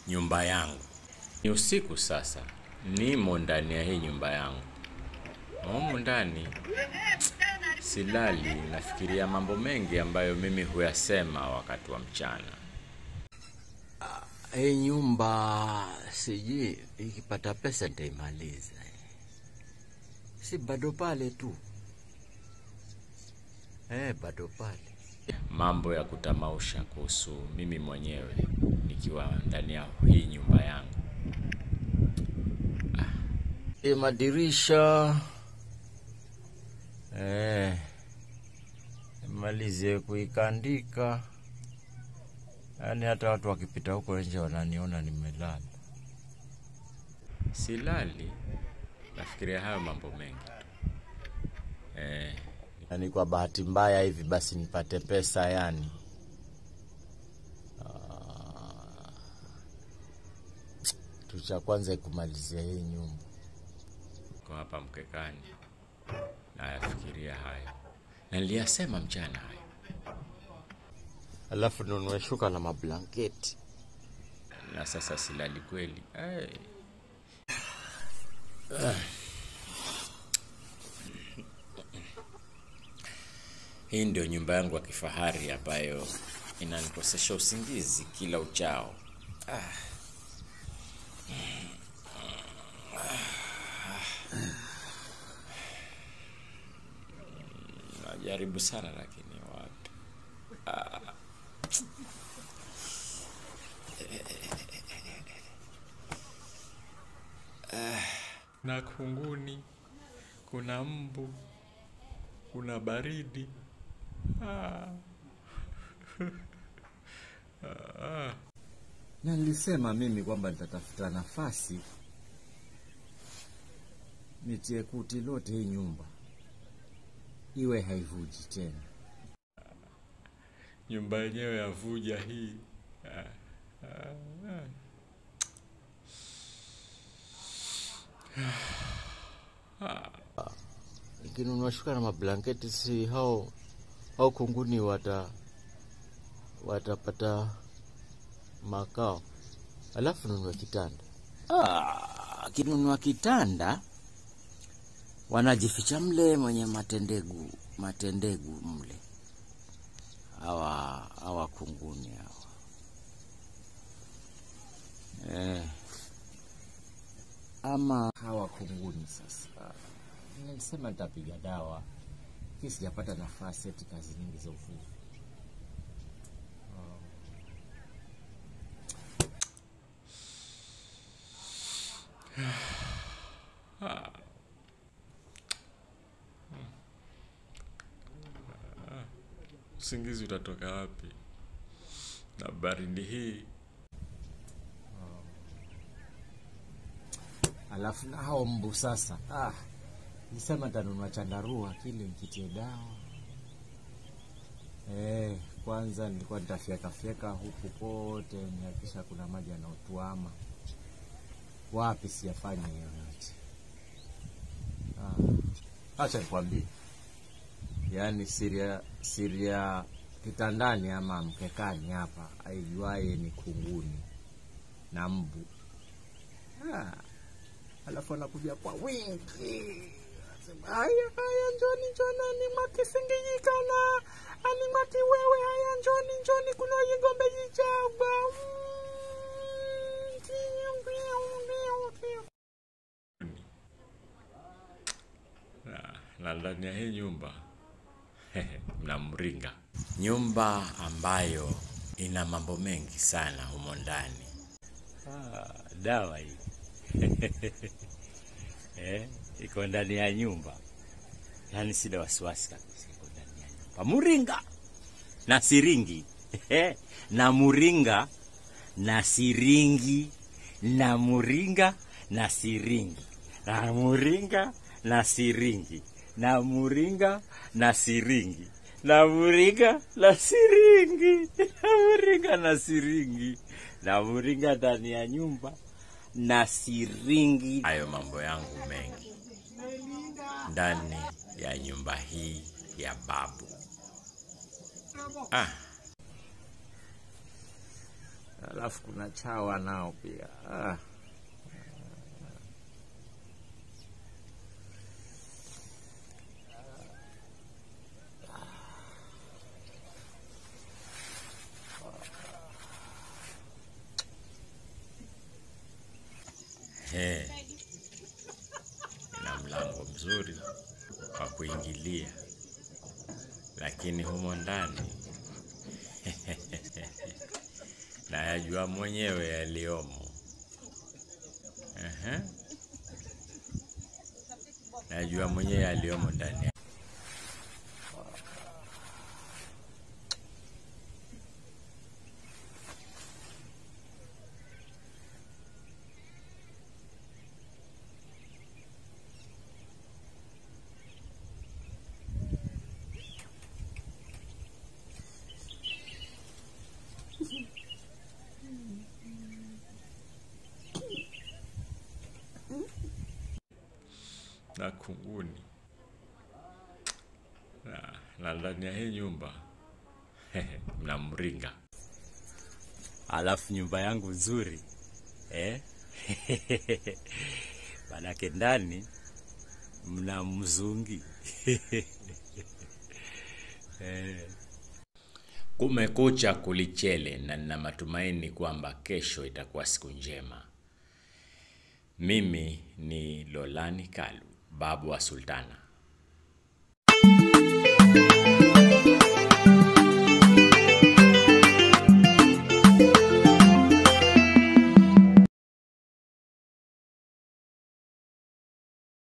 nyumba yangu. Ni usiku sasa, nimo ndani ya hii nyumba yangu. Humu ndani silali, nafikiria mambo mengi ambayo mimi huyasema wakati wa mchana. Hii nyumba sijui ikipata pesa nitaimaliza. Si bado pale tu eh, bado pale. Mambo ya kutamausha kuhusu mimi mwenyewe nikiwa ndani ya hii nyumba yangu. Hii madirisha eh, malize kuikandika, yaani hata watu wakipita huko nje wananiona nimelala. Silali, nafikiria hayo mambo mengi tu. Eh, Yaani kwa bahati mbaya hivi basi nipate pesa yani. Ah, Kitu cha kwanza kumalizia hii nyumba. kwa hapa mkekani nayafikiria hayo, na niliyasema mchana hayo. Alafu nunue shuka na mablanketi. na sasa silali kweli. Hey. Hii ndio nyumba yangu ya kifahari ambayo inanikosesha usingizi kila uchao. Najaribu sana lakini wapi. na kunguni, kuna mbu, kuna baridi. Na nilisema mimi kwamba nitatafuta nafasi nitie kuti lote hii nyumba iwe haivuji tena. Nyumba yenyewe yavuja hii. Ikinunua shuka na mablanketi, si hao hao kunguni wata watapata makao. Alafu nunua kitanda. Ah, akinunua kitanda wanajificha mle mwenye matendegu matendegu mle hawa hawa kunguni hawa eh. Ama hawa kunguni sasa, nilisema nitapiga dawa kii, sijapata nafasi eti kazi nyingi za uvuvi. Usingizi utatoka wapi na baridi hii? Alafu na hao mbu sasa, ah, nisema nitanunua chandarua kile nikitie dawa eh. Kwanza nilikuwa nitafyekafyeka huku kote, nihakikisha kuna maji yanaotuama. Wapi sijafanya hiyo yote. Ah, acha nikwambie, yaani siria siria kitandani ama mkekani hapa, aijuaye ni kunguni na mbu ah. Alafu anakuja kwa wingi, Anasema, haya haya, njoni njoni, ani mwakisingijikana ani mwaki wewe, haya njoni njoni, kuna yigombe jichagwa Na- na ndani ya hii nyumba mnamringa, nyumba ambayo ina mambo mengi sana humo ndani. Ah, dawa hii eh, iko ndani ya nyumba, yaani sina wasiwasi kabisa, iko ndani ya nyumba. Muringa na siringi na muringa na siringi na muringa na siringi na muringa na siringi na muringa na siringi na muringa na siringi na muringa na siringi na muringa ndani ya nyumba na siringi. Hayo mambo yangu mengi ndani ya nyumba hii ya babu. Ah, alafu kuna chawa nao pia ah. He, ina mlango mzuri wa kuingilia, lakini humo ndani nayajua mwenyewe yaliyomo. Ehe. Najua mwenyewe yaliyomo ndani ya na kunguni na, na ndani ya hii nyumba mna mringa alafu nyumba yangu nzuri eh? manake ndani mna mzungi eh. Kumekucha kulichele, na nina matumaini kwamba kesho itakuwa siku njema. Mimi ni Lolani Kalu, babu wa Sultana.